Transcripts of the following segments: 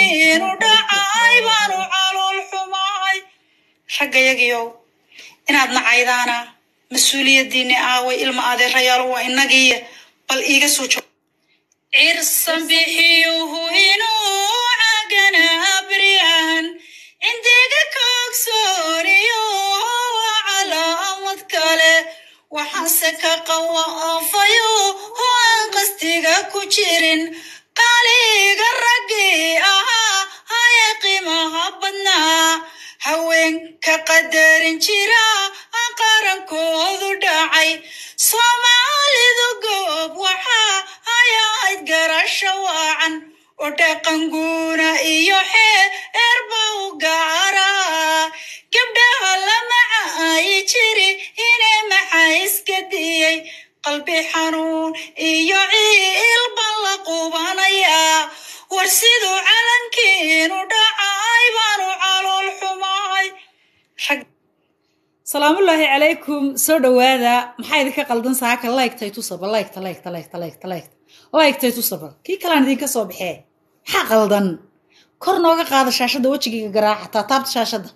calankiinu dhacay baanu calool xumaay raggayagiyow inaad nacaydaana mas-uuliyaddiinni aaway ilma adeerayaal waa inagiiya bal iiga soo joog cirsan bixiyuhu inuu caganaa baryahan cindiga koogsooniyo waa calaamad kale waxaase ka qawaafayo oo aan qastiga ku jirin qaaliga raggii ahaa haya qiimaha badnaa haweenka qadarin jira qarankoodu dhacay soomaalidu goob waxaa hayahayd garasho waacan oo dhaqanguuna iyo xeerba u gaaraa gabdhaha lama caayi jiri inay maxaa iska diyey qalbi xanuun iyo ciilban la qubanayaa war siduu calankiinu dhacay baanu calool xumaay salaamullaahi calaykum soo dhowaada maxaa idinka qaldan saaka laygtay tusaba laygta laygta laygta laygta laygta laygtay tusaba kii kalaan idinka soo baxee maxaa qaldan kor nooga qaada shaashadda wejigayga garaaca taataabta shaashadda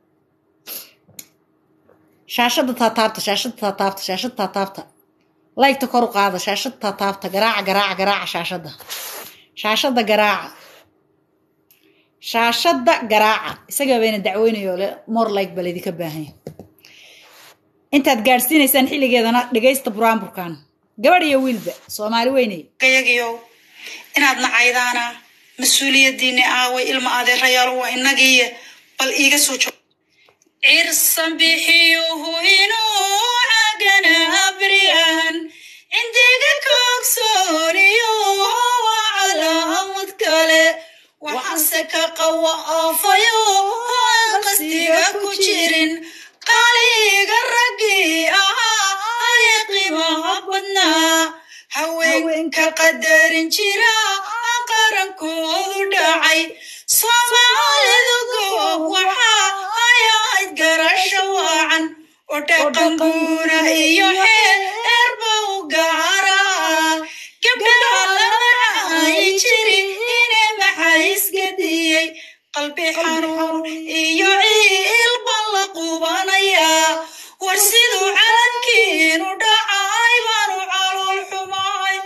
shaashadda taataabta shaashadda taataabta shaashadda taataabta laygta kor u qaada shaashadda taataabta garaaca garaaca garaaca shaashadda shaashadda garaaca shaashadda garaaca isagaa bayna dacweynayo le more like baa laydinka baahanya intaad gaadhsiinaysaan xilligeedana dhegaysta buraanburkan gabadh iyo wiilba soomaali weyney gayagiyow inaad nacaydaana mas-uuliyaddiinni aaway ilma adeerayaal waa inagiiya bal iiga soo joog cirsan bixiyuhu inuu caganaa baryahan cindiga koogsooniyo waa calaamad kale waxaase ka qawaafayo oo aan qastiga ku jirin qaaliga raggii ahaa haya qiimaha badnaa haweenka qadarin jira qarankoodu dhacay soomaalidu goob waxaa hayahayd garasho waacan oo dhaqanguuna iyo xeerba u gaaraa gabdhaha lama caayi jiri inay maxaa iska diyey qalbi xanuun iyo ciilban la qubanayaa war siduu calankiinu dhacay baanu calool xumaay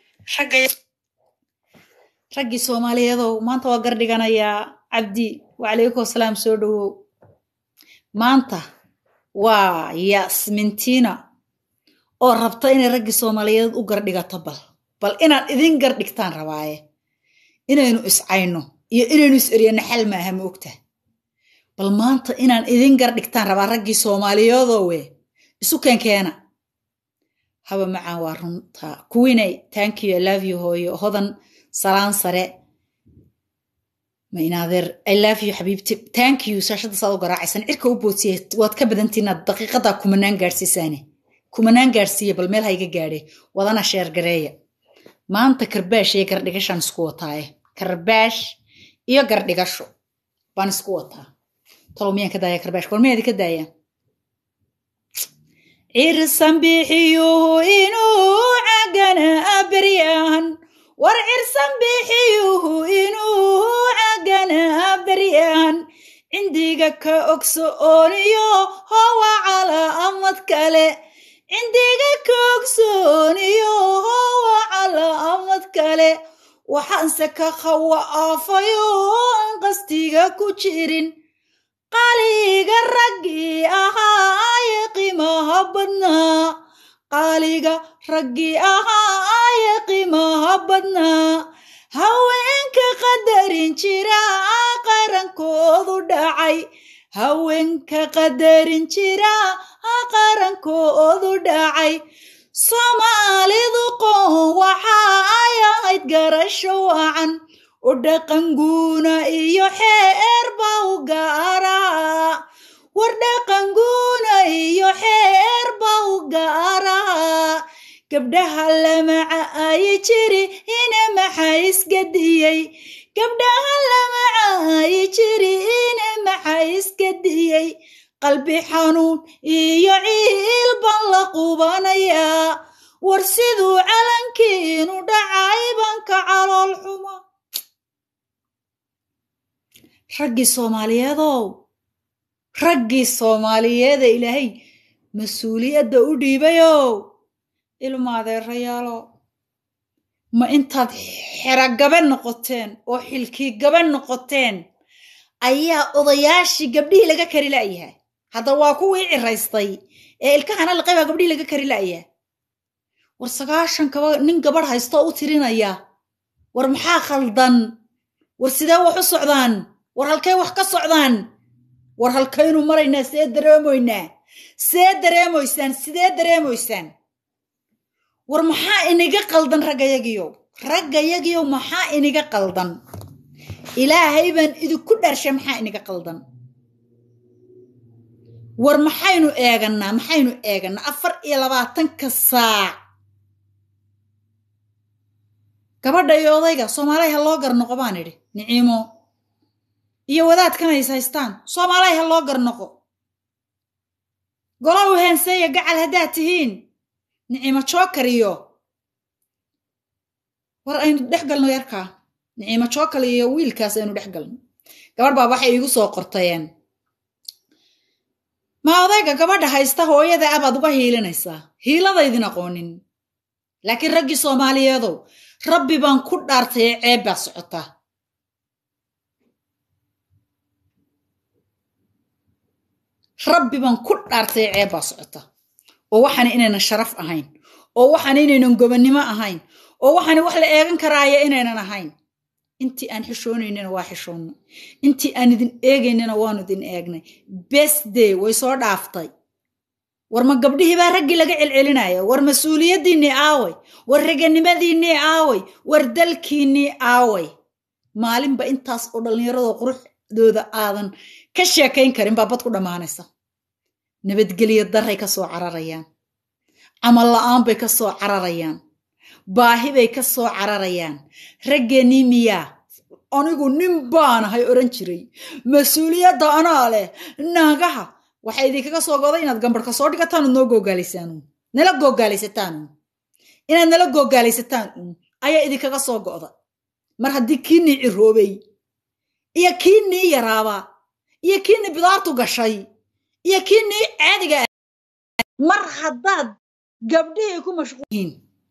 raggii soomaaliyeedow maanta waa gar dhiganayaa cabdi wacalaykum asalaam soo dhowow maanta waa yasmintiina oo rabta inay raggii soomaaliyeed u gardhigato bal bal inaan idin gar dhigtaan rabaaye inaynu iscayno iyo inaynu is eryano xal maaha ma ogtaha bal maanta inaan idin gar dhigtaan rabaa raggii soomaaliyeedoo we isu keenkeena haba macaan waa runta kuwinay tankiyo ilaaviyo hooyo hodan salaan sare ma inaadeer ilaaviyo xabiibti tankiyu shaashadda saad u garaacaysan cirka u boodsiye waad ka badantiinaad daqiiqadaa kumanaan gaadhsiisaane kumanaan gaadhsiiya bal meel hayga gaadhe wadana sheergareeya maanta karbaash iyo gardhigashaan isku wataaye karbaash iyo gardhigasho baan isku wataa talow miyaan ka daaya karbaash war miyaadi ka daaya cirsan bixiyuhu inuu caganaa baryahan war cirsan bixiyuhu inuu caganaa baryahan cindiga ka ogsooniyo howa calaamad kale cindiga ka ogsooniyo howa calaamad kale waxaanse ka khawaafayo aan qastiga ku jirin qaaliga raggii ahaa aye qiimaha badnaa qaaliga raggii ahaa aye qiimaha badnaa haweenka qadarin jira qarankoodu dhacay haweenka qadarin jira qarankoodu dhacay soomaalidu qoon waxaa ay ahayd garasho wacan u dhaqanguuna iyo xeerba u gaaraa war dhaqanguuna iyo xeerba u gaaraa gabdhaha lama caayi jiri ina maxaa isgadiyey gabdhaha lama caayi jiri ina maxaa isgadiyey qalbi xanuun iyo ciil baan la qubanayaa war siduu calankiinu dhacay banka calool xuma raggii soomaaliyeedow raggii soomaaliyeeda ilaahay mas-uuliyadda u dhiibayow ilma adeerayaalo ma intaad xeragabe noqoteen oo xilkii gabe noqoteen ayaa odayaashii gabdhihii laga kari la'yahay hadda waa kuwii ciraystay ee ilkahana liqay baa gabdhihii laga kari la'yahay war sagaashan kaba nin gabadh haystoo u tirinaya war maxaa khaldan war sidee wax u socdaan war halkay wax ka socdaan war halkaynu maraynaa see dareemoynaa see dareemoysaan sidee dareemoysaan war maxaa iniga qaldan raggayagiyow raggayagiyow maxaa iniga qaldan ilaahay baan idinku dharshay maxaa iniga qaldan war maxaynu eegannaa maxaynu eegannaa afar iyo labaatanka saac gabadha iyo odayga soomaalay ha loo garnoqo baan idhi niciimo iyo wadaadkan ays haystaan soomaalay ha loo garnoqo gola u heenseeya gacal haddaad tihiin niciimo jookar iyo war aynu dhex galno yarkaa niciimo jookal iyo wiilkaas aynu dhex galno gabadh baa waxay iigu soo qortayeen ma odayga gabadha haysta hooyada abaad uga hiilinaysaa hiiladaydin aqoonin laakiin raggii soomaaliyeedow rabbi baan ku dhaartay ee ceeb baa socotaa rabbi baan ku dhaartay ee ceeb baa socota oo waxaana inaynan sharaf ahayn oo waxaana inaynan gobonnimo ahayn oo waxaana wax la eegan karaaya inaynan ahayn intii aan xishoonaynana waa xishoonnay intii aan idin eegaynana waanu idin eegnay besday way soo dhaaftay war ma gabdhihii baa raggii laga celcelinaya war mas-uuliyaddiinnii aaway war raganimadiinnii aaway war dalkiinnii aaway maalinba intaas oo dhallinyarada quruxdooda aadan ka sheekayn karin baa bad ku dhammaanaysa nabadgelyo daray ka soo cararayaan camal la'aan bay ka soo cararayaan baahi bay ka soo cararayaan raggeenii miyaa anigu nin baanahay odhan jiray mas-uuliyadda anaa leh naagaha waxay idinkaga soo goday inaad gambarhka soo dhigataan ood noo googaalaysaan nala googaalaysataan inaad nala googaalaysataan ayaa idinkaga soo go'da mar haddii kiinii ciroobay iyo kiinii yaraaba iyo kiinii bidaartu gashay iyo kiinii caadiga mar haddaad gabdhihii ku mashquulyihiin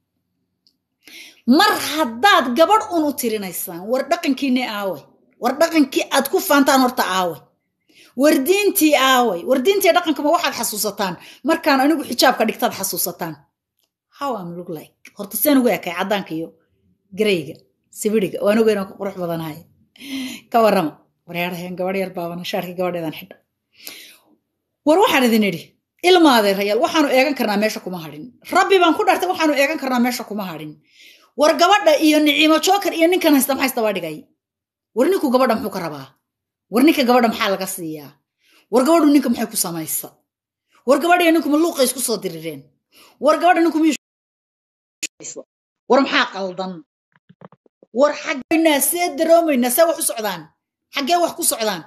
mar haddaad gabadh un u tirinaysaan war dhaqankiinii aaway war dhaqankii aad ku faantaan horta aaway war diintii aaway war diintii dhaqankama waxaad xasuusataan markaan anigu xijaabka dhigtaad xasuusataan how am look like horta seen ugu ekay caddaanka iyo gareyga sibiriga waan ogeyna ku qurux badanahay ka warrama waryaadhaheen gabadh yar baabana shaarkii gabadheedan xidha war waxaan idin idhi ilmaadee rayaal waxaanu eegan karnaa meesha kuma hadhin rabbi baan ku dhartay waxaanu eegan karnaa meesha kuma hadhin war gabadha iyo niciimo jookar iyo ninkan haysta maxaa isdaba dhigay war ninku gabadha muxuu ka rabaa war ninka gabadha maxaa laga siiyaa war gabadhu ninka maxay ku samaysa war gabadha iyo ninku ma luuqa isku soo dirireen war gabadha ninku miyuu war maxaa qaldan war xaggaynaa see daroomaynaa see wax u socdaan xaggee wax ku socdaan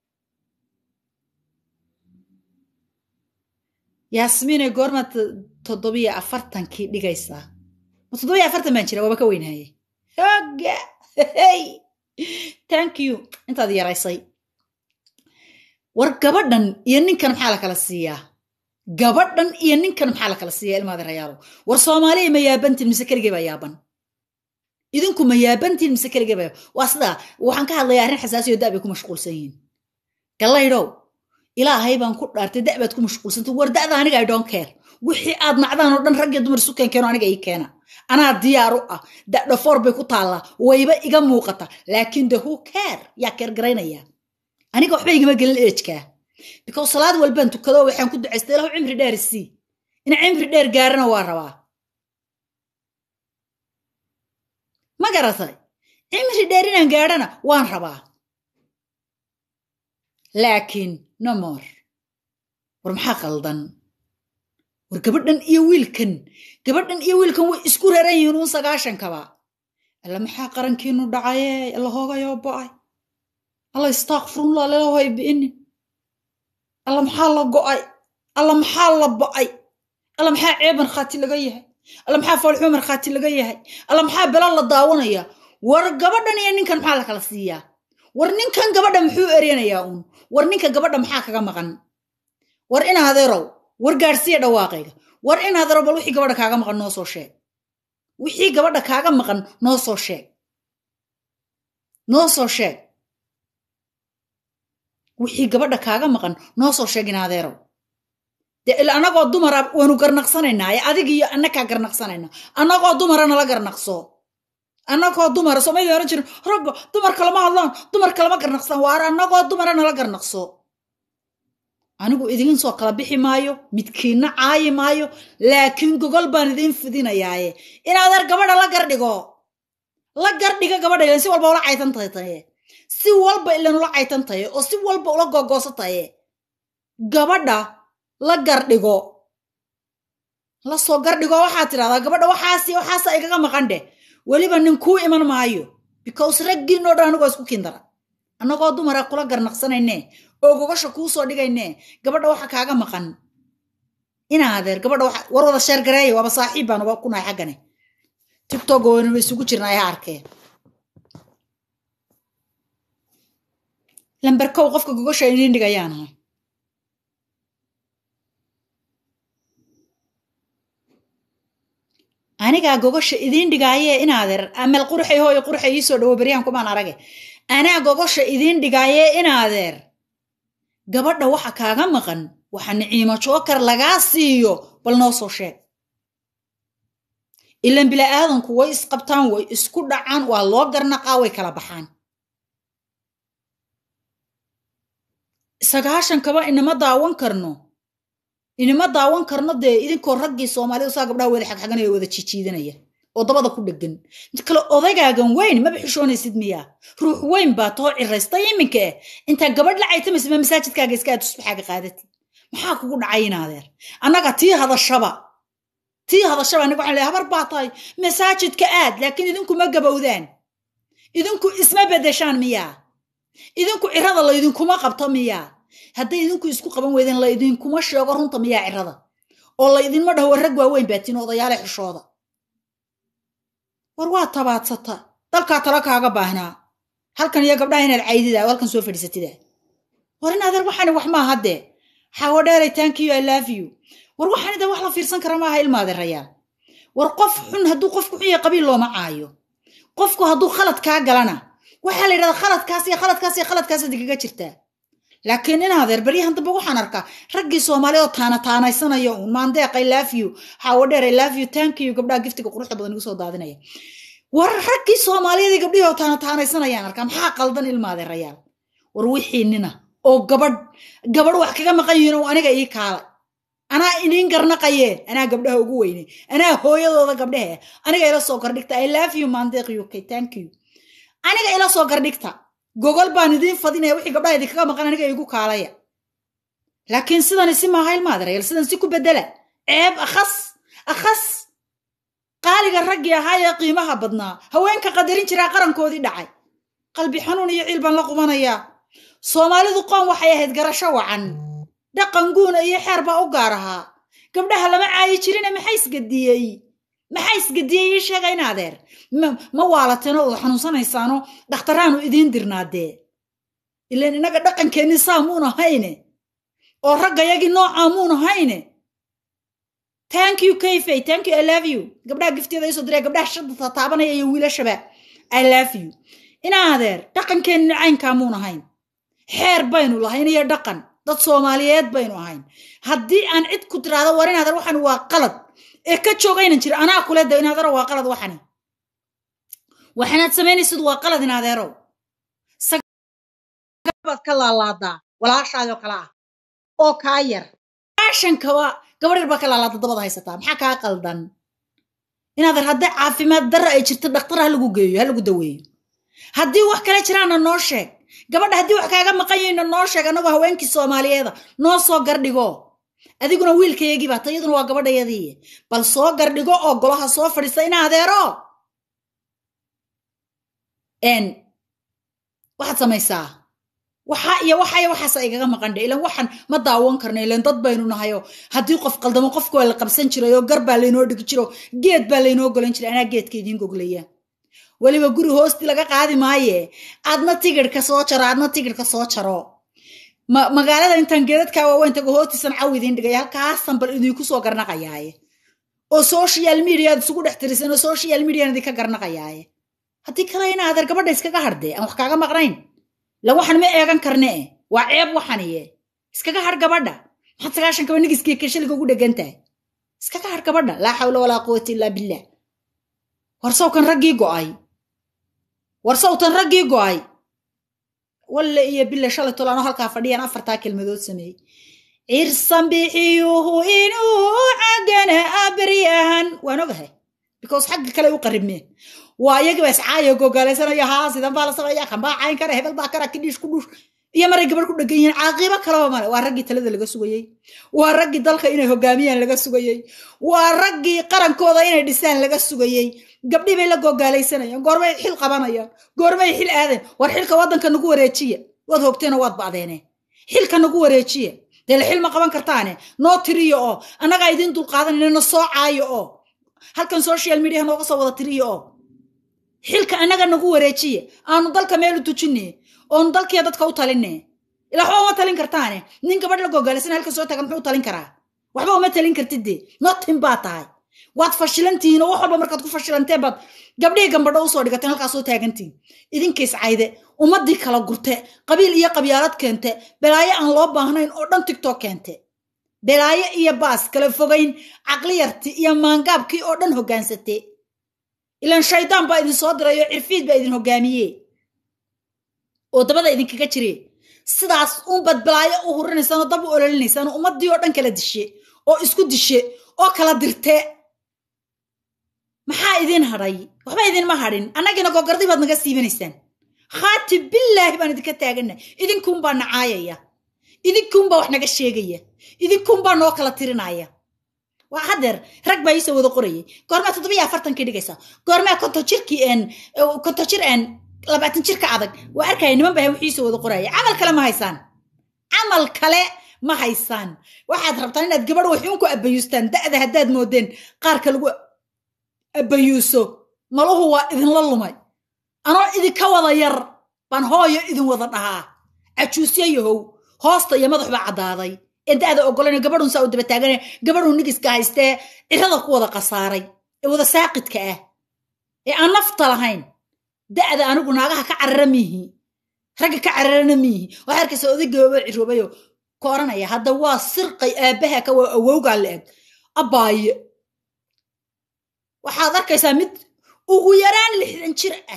yaasmiinay goormaad toddobiyo afartankii dhigaysaa ma toddobiyo afartan baan jira waaba ka weynahaye hogga thank you intaad yaraysay war gabadhan iyo ninkan maxaa la kala siiyaa gabadhan iyo ninkan maxaa la kala siiyaa ilmaada rayaalo war soomaaliya ma yaabantiin mise keligee baa yaaban idinku ma yaabantiin mise keligee baa waa sidaa waxaan ka hadlayaa arrin xasaasiyo da' bay ku mashquulsan yihiin gallaydhow ilaahay baan ku dhaartay da' baad ku mashquulsantay war da'da aniga i don't care wixii aad nacdaan oo dhan raggiyo dumar isu keenkeeno aniga ii keena anaa diyaar u ah dadhafoor bay ku taallaa wayba iga muuqata laakiin de who care yaa keergaraynaya aniga waxba igama gelin eejkaa because salaad walbaan tukado waxaan ku ducaystay ilahu cimri dheer isii ina cimri dheer gaarana waa rabaa ma garatay cimri dheer inaan gaadhana waan rabaa laakiin no more war maxaa qaldan war gabadhan iyo wiilkan gabadhan iyo wiilkan way isku raran yihiin uun sagaashankaba alla maxaa qarankiinu dhacaye alla hoogayoo bo'ay alla istaakfirullah lalahoy bi'inin alla maxaa la go'ay alla maxaa la bo'ay alla maxaa ceeb markhaati laga yahay alla maxaa foolxumo markhaati laga yahay alla maxaa bela la daawanaya war gabadhan iyo ninkan maxaa la kala siiyaa war ninkan gabadha muxuu eryanayaa uun war ninka gabadha maxaa kaga maqan war in adeerow war gaadhsiiya dhawaaqayga war in adeerow bal wixii gabadha kaaga maqan noo soo sheeg wixii gabadha kaaga maqan noo soo sheeg noo soo sheeg wixii gabadha kaaga maqan noo soo sheeg in adeerow dee il annagoo dumara waanu garnaqsanaynaa ee adigiiyo annakaa garnaqsanayna annagoo dumara nala garnaqso annagoo dumara somayda oran jirin ragga dumarka lama hadlaan dumarka lama garnaqsan waar annagoo dumara nala garnaqso anigu idiin soo kala bixi maayo midkiinna caayi maayo laakiin gogol baan idiin fidinayaaye in adeer gabadha la gardhigo la gardhiga gabadha ilan si walba ula caytan tahay taye si walba ilan ula caytan taye oo si walba ula googoosa taye gabadha la gardhigo la soo gardhigo waxaad tidhahdaa gabadha waxaasi waxaasa igaga maqan dheh weliba nin kuu iman maayo because raggiinoo dhan anigoo isku kindara annagoo dumara kula garnaqsanayne oo gogasha kuu soo dhigayne gabadha waxa kaaga maqan inaa adeer gabadha war wada sheergareeya waaba saaxiib baan uba kunahay xaggane tigtog waynaba isugu jirnaa ha arkee lamberkow qofka gogasha idiin dhigayaanahay anigaa gogasha idiin dhigaaye inaadeer amel qurxay hooyo qurxay iisoo dhawo beryahan kumaan arage anaa gogasha idiin dhigaaye inaadeer gabadha waxa kaaga maqan waxa niciimo jookar lagaa siiyo bal noo soo sheeg ilan bila'aadanku way isqabtaan way isku dhacaan waa loo garnaqaa way kala baxaan sagaashan kaba inama daawan karno inama daawan karno dee idinkoo raggii soomaalida saa gabdhaha wada xagxaganaya wada jijiidanaya oo dabada ku dhegan mid kale odaygaagan weyn maba xishoonaysid miyaa ruux weyn baa too ciraysta iminka eh intaa gabadh la caytamaysa ma masaajidkaaga iska aad tusbaxaaga qaadatid maxaa kugu dhacay inaadeer annaga tii hadashaba tii hadashaba aniga waxaan leeyahay habar baa tahay masaajidka aad laakiin idinku ma gabowdaan idinku isma bedeshaan miyaa idinku cirada laydinkuma qabto miyaa hadday idinku isku qaban weydeen laydinkuma sheego runta miyaa cirada oo laydinma dhaho war rag waaweyn baatiin odayaale xishooda war waa tabaadsata dalkaa tala kaaga baahnaa halkan iyo gabdhaha inaad caydida halkan soo fadhiisatida war in adeer waxani wax maaha dee xaawo dheeray tankiyo i love you war waxani dee wax la fiirsan kara maaha ilmaadeerayaal war qof xun hadduu qofku xun yahay qabiil looma caayo qofku hadduu khalad kaa galana waxaa la yidhahdaa khaladkaas iyo khaladkaas iyo khaladkaas idinkaga jirtaa laakiin in adeer baryahan dambe waxaan arkaa raggii soomaaliya oo taana taanaysanaya uun maandeeq i love you xaawo dheer i love you thank you gabdhaha giftiga quruxda badan igu soo daadinaya war raggii soomaaliyadii gabdhihii oo taana taanaysanayaan arkaa maxaa qaldan ilmaadeerayaal war wixii nina oo gabadh gabadh wax kaga maqan yihiin oo aniga ii kaalay anaa idiin garnaqaye anaa gabdhaha ugu weynay anaa hooyadooda gabdhahe aniga ila soo gardhigta i love you maandeeq uk thank you aniga ila soo gardhigta gogol baan idiin fadinaya wixii gabdhaha idinkaga maqan aniga igu kaalaya laakiin sidani si maaha ilmaadarayal sidan si ku bedela ceeb akhas akhas qaaliga raggii ahaa ee qiimaha badnaa haweenka qadarin jiraa qarankoodii dhacay qalbi xanuun iyo ciil baan la qubanayaa soomaalidu qoon waxay ahayd garasho wacan dhaqan guuna iyo xeer baa u gaar ahaa gabdhaha lama caayi jirine maxaa isgadiyey maxaa isgadiyey ii sheega in adeer ma waalateeno oo xanuunsanaysaano dhakhtaraanu idiin dirnaadee ilan innaga dhaqankeenni saa muun ahayne oo raggayagii noocaa muun ahayne thank you kayfay thank you i love you gabdhaha giftiyada iisoo diray gabdhaha shadda taabanaya iyo wiilashaba i love you in adeer dhaqankeenni caynkaa muun ahayn xeer baynu lahayn iyo dhaqan dad soomaaliyeed baynu ahayn haddii aan cid ku tiraahdo war in adeer waxani waa qalad ee ka joogaynan jira anaa kule da in adeero waa qalad waxani waxanaad samaynaysid waa qalad in adeerow baad ka laalaadaa walaashaadoo kale ah oo kaa yar aashankaba gabadh yar baa ka laalaada dabada haysataa maxaa kaa qaldan in adeer hadday caafimaad darra ay jirto dhakhtar ha lagu geeyo ha lagu daweeyo haddii wax kale jiraana noo sheeg gabadha haddii wax kaaga maqan yahayna noo sheeg annagoo haweenkii soomaaliyeeda noo soo gardhigo adiguna wiilkayagii baa ta iyaduna waa gabadhayadii bal soo gardhigo oo golaha soo fadhiista in adeero n waxaad samaysaa waxa iyo waxaya waxaasa igaga maqan dhe ilan waxaan ma daawan karna ilan dad baynu nahayo haddii qof qaldamo qofka waa la qabsan jiray oo gar baa laynoo dhigi jiro geed baa laynoo golan jiray anaa geedka idiin goglaya weliba guri hoosti laga qaadi maaye adna tigidhka soo jaro adna tigidhka soo jaro magaalada intaan geedadkaa waaweyn tago hoostiisan caw idiin dhigay halkaasan bal idinku soo garnaqayaaye oo social media aad isugu dhex tirisan oo social median idinka garnaqayaaye haddii kale ina adeer gabadha iskaga hardee aan wax kaaga maqnayn la waxan ma eegan karne waa ceeb waxaniye iskaga har gabadha maxaad sagaashan kaba nigiskii kashaliga ugu dhegantahay iskaga har gabadha laa xawla walaa quwata illaa billah war sawkan raggii go'ay war sawtan raggii go'ay walle iyo bille shalay tolaano halkaa fadhiyaan afartaa kelmadood sameeyey cirsan bixiyuhu inuu cagana abaryahan waan ogahay because xagga kale u qaribmeen waa iyagiiba iscaayo gogaalaysanaya haa sidan baa la sameeya kan baa cayn kara hebel baa kara kidhiish ku dhuush iyo maray gabadh ku dhegan yihiin caaqibo kalaba male waa raggii talada laga sugayey waa raggii dalka inay hogaamiyaan laga sugayey waa raggii qarankooda inay dhisaan laga sugayey gabdhii bay la gogaalaysanayaan goormay xil qabanayaan goormay xil aadeen war xilka waddanka nagu wareejiya waad hogteenoo waad ba'deene xilka nagu wareejiya dee la xil ma qaban kartaane noo tiriyo oo annagaa idiin dulqaadanayna na soo caayo oo halkan social media nooga soo wada tiriyo oo xilka annaga nagu wareejiya aanu dalka meel u tujine oonu dalkiya dadka u taline ilaa waxba uma talin kartaane nin gabadh la gogaalaysan halka soo tagan muxuu talin karaa waxba uma talin kartide notin baa tahay waad fashilantihiin oo wax walba markaad ku fashilanteen baad gabdhihii gambadho usoo dhigateen halkaasoo taagantihin idinkiis cayde ummadii kala gurte qabiil iyo qabyaalad keente belaayo aan loo baahnayn oo dhan tigtok keente belaayo iyo baas kala fogayn caqliyarti iyo maangaabkii oo dhan hoggaansate ilaan shaydaan baa idin soo diray oo cirfiid baa idin hogaamiye oo dabada idinkaga jire sidaas unbad balaayo u hurinaysaan oo dab u ololinaysaan oo ummadii oo dhan kala dishe oo isku dishe oo kala dirte maxaa idin hadhay waxba idinma hadhin annagiina gogardi baad naga siibanaysaan khaati billaahi baan idinka taagana idinkuunbaa nacaayaya idinkuunbaa wax naga sheegaya idinkuunbaa noo kala tirinaya waa hadeer rag baa iisoo wada qorayay goormaa toddoba iyo afartankii dhigaysa goormaa konto jirkii n konto jir n labaatan jirka adag waa arkaya niman baa wixiisoo wada qoraya camal kale ma haysaan camal kale ma haysaan waxaad rabtaan inaad gabadh waxuun ku abayuustaan da'da haddaad moodeen qaarka lagu abayuuso maluhu waa idinla lumay anoo idinka wada yar baan hooyo idin wada dhahaa cajuusyo yahow hoosta iyo madax baa caddaaday ee da'da ogolan gabadhun saa u daba taagane gabadhun nigiska haystee cirada ku wada khasaaray ee wada saaqidka ah ee aan nafta lahayn da'da anigu naagaha ka carara miihi ragga ka cararana miihi waxaa arkaysa odaygaaba ciroobayo ka oranaya hadda waa sirqay aabbaha ka waa awowgaa la eg abbaaye waxaad arkaysaa mid ugu yaraan lixdan jir ah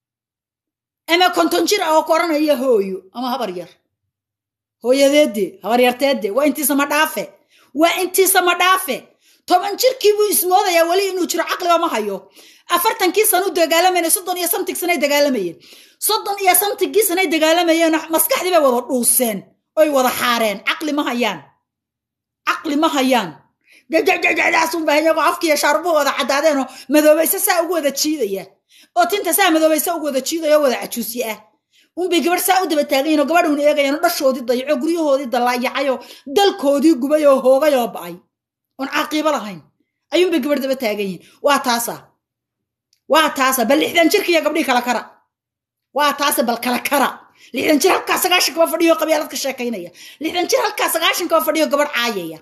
ama konton jir ah oo ka oranaya hooyo ama habar yar hooyadeede habaryarteede waa intiisama dhaafe waa intiisama dhaafe toban jirkii buu ismoodayaa weli inuu jiro caqliba ma hayo afartankii sana u dagaalamayna soddon iyo samtig sanay dagaalamayeen soddon iyo samtigii sanay dagaalamayeen maskaxdii bay wada dhuuseen oy wada xaareen caqli ma hayaan caqli ma hayaan jajajajadaasunba iyagoo afkiiyo shaarubuhu wada caddaadeenoo madoobayse saa ugu wada jiidaya oo tinta saa madoobayse ugu wada jiidaya oo wada cajuusi ah unbay gabadh saa u daba taagayin oo gabadhuun eegayaan oo dhashoodii dayaco guryahoodii dallaayacayoo dalkoodii gubay oo hoogay oo ba'ay oon caaqiibo lahayn ayuunbay gabadh daba taagan yihin waa taasa waa taasa bal lixdan jirkiiyo gabdhii kala kara waa taasa bal kala kara lixdan jir halkaa sagaashan kaba fadhiyo qabyaalad ka sheekaynaya lixdan jir halkaa sagaashan kaba fadhiyo gabadh caayaya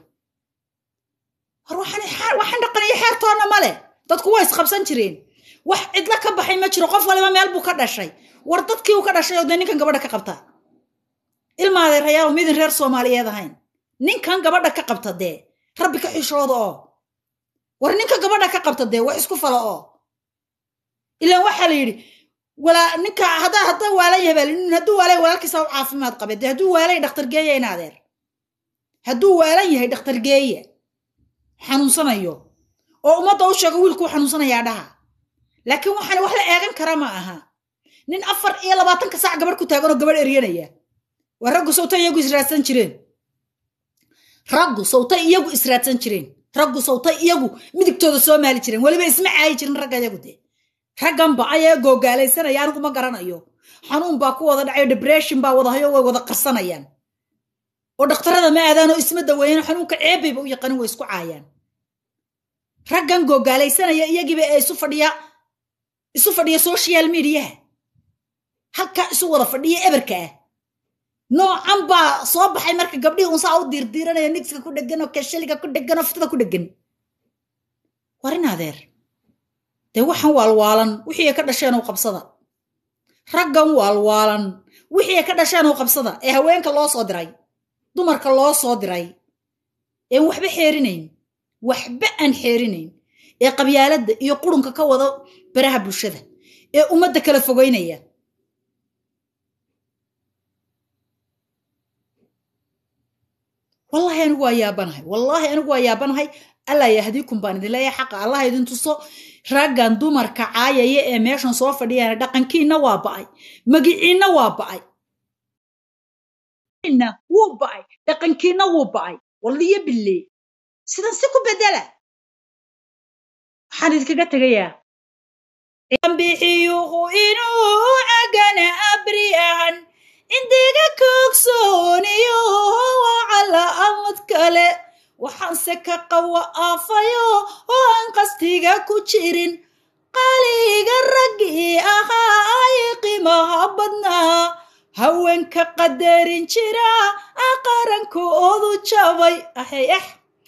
war waxaan dhaqaniyo xeertoonna male dadku waa isqabsan jireen wax cidla ka baxay ma jiro qof waliba meel buu ka dhashay war dadkii uu ka dhashay oo dee ninkan gabadha ka qabta ilmaaday rayaal midin reer soomaaliyeed ahayn ninkan gabadha ka qabta dee rabbi ka xishooda oo war ninka gabadha ka qabta dee wax isku fala oo ilaan waxaa la yidhi walaa ninka haddaa haddaa waalan yahay baa hadduu waalan walaalkiisa u caafimaad qabe dee hadduu waalan dhakhtar geeya in adeer hadduu waalan yahay dhakhtar geeya xanuunsanayo oo ummadda u sheego wiilkuu xanuunsanayaa dhaha laakiin waxaan wax la eegan kara ma aha nin afar iyo labaatanka saac gabadh ku taaganoo gabadh eryanaya waa raggu sawta iyagu israadsan jireen raggu sawta iyagu israadsan jireen raggu sawta iyagu midigtooda soo maali jireen weliba isma caayi jirin ragga iyagu dee ragganba ayee googaalaysanaya anigu ma garanayo xanuun baa ku wada dhacayo debression baa wadahayo way wada qarsanayaan oo dhakhtarada ma aadaanoo isma daweeyaan xanuunka ceebbayba u yaqanin way isku caayaan raggan googaalaysanaya iyagiiba ee isu fadhiya isu fadhiya social mediaha halkaa isu wada fadhiya eberka ah noocan baa soo baxay marka gabdhihii unsaa u diirdiiranaya nigska ku dhegan oo kashaliga ku dhegan oo fitada ku dhegan war in adeer dee waxaan waalwaalan wixii ay ka dhasheen oo qabsada raggan waalwaalan wixii ay ka dhasheen oo qabsada ee haweenka loo soo diray dumarka loo soo diray een waxba xeerinayn waxba aan xeerinayn ee qabyaaladda iyo qurunka ka wada baraha bulshada ee ummadda kala fogeynaya wallahi anigu waa yaabanahay wallaahi anigu waa yaabanahay allaa yahdiikum baan idin leeyahay xaqa allah idin tuso raggan dumarka caayaya ee meeshan soo fadhiyana dhaqankiinna waa ba'ay magiciinna waa ba'ay wuu ba'ay dhaqankiinna wuu ba'ay walliyo billee sidan si ku bedela waxaan idinkaga tegayaa bixiyuhu inuu cagana abriyahan indiga koogsooniyo wacala amad kale waxaanse ka qawa aafayo oo aan qastiga ku jirin qaliga raggii ahaa ay qiimaha badnaa haweenka qadarin jira aqarankoodu jabay axay ax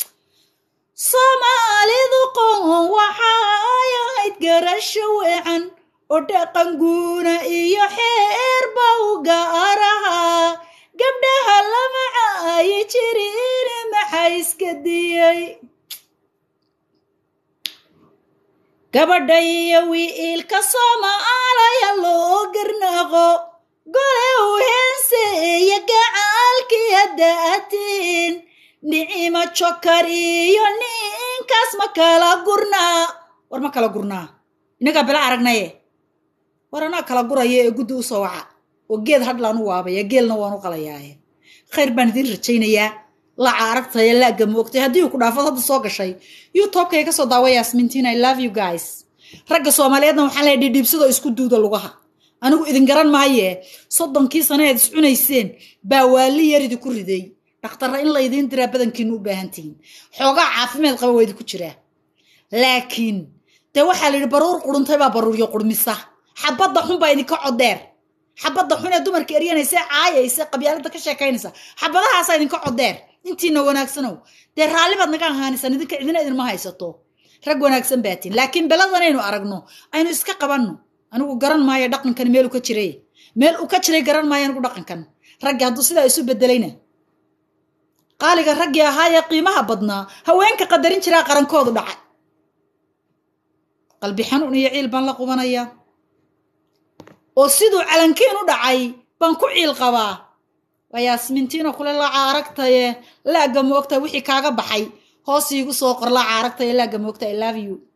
soomaalidu qoon waxa ay ahayd garasho weecan oo dhaqan guuna iyo xeer baa u gaarahaa gabdhaha lama caayi jirin maxaa iska diyey gabadha iyo wiilka soomaalaya loo garnaqo gole u heenseeya gacaalkii haddaatiin nicimo jokar iyo ninkaas ma kala gurnaa war ma kala gurnaa inagaa bila aragnaye war anaa kala guraya ee guddi u soo waca oo geed hadlaan u waabaya geelna waan u qalayaaye khayr baan idiin rajaynayaa laca aragtaya laaga moogtay haddii uu ku dhaafad hadda soo gashay youtubekay ka soo daawa yasmintiin i love you guys ragga soomaaliyeedna waxaan leehay dhidhiibsadoo isku duuda lugaha anigu idin garan maaye soddonkii sano eed iscunayseen baa waali yar idinku riday dhakhtarra in laydiin diraa badankiinu u baahantihiin xoogaa caafimaad qaba waa idinku jiraa laakiin dee waxaa la yidhi baruur quruntay baa baruuryo qurmisa xabadda xun baa idinka codeer xabadda xun ee dumarka eryanaysa caayaysa qabyaalada ka sheekaynaysa xabadahaasaa idinka codeer intiina wanaagsanow dee raalli baad naga ahaanaysaan idinka cidina idinma haysato rag wanaagsan baatiin laakiin beladanaynu aragno aynu iska qabanno anigu garan maayo dhaqankan meel u ka jiray meel uu ka jiray garan maayo anigu dhaqankan raggi hadduu sidaa isu bedelayna qaaliga raggii ahaayee qiimaha badnaa haweenka qadarin jiraa qarankoodu dhacay qalbi xanuun iyo ciil baan la qubanayaa oo siduu calankiin u dhacay baan ku ciil qabaa waa yaasmintiino kule laaca aragtaye laagga moogta wixii kaaga baxay hoos iigu soo qor laaca aragtaye laagga moogta i love you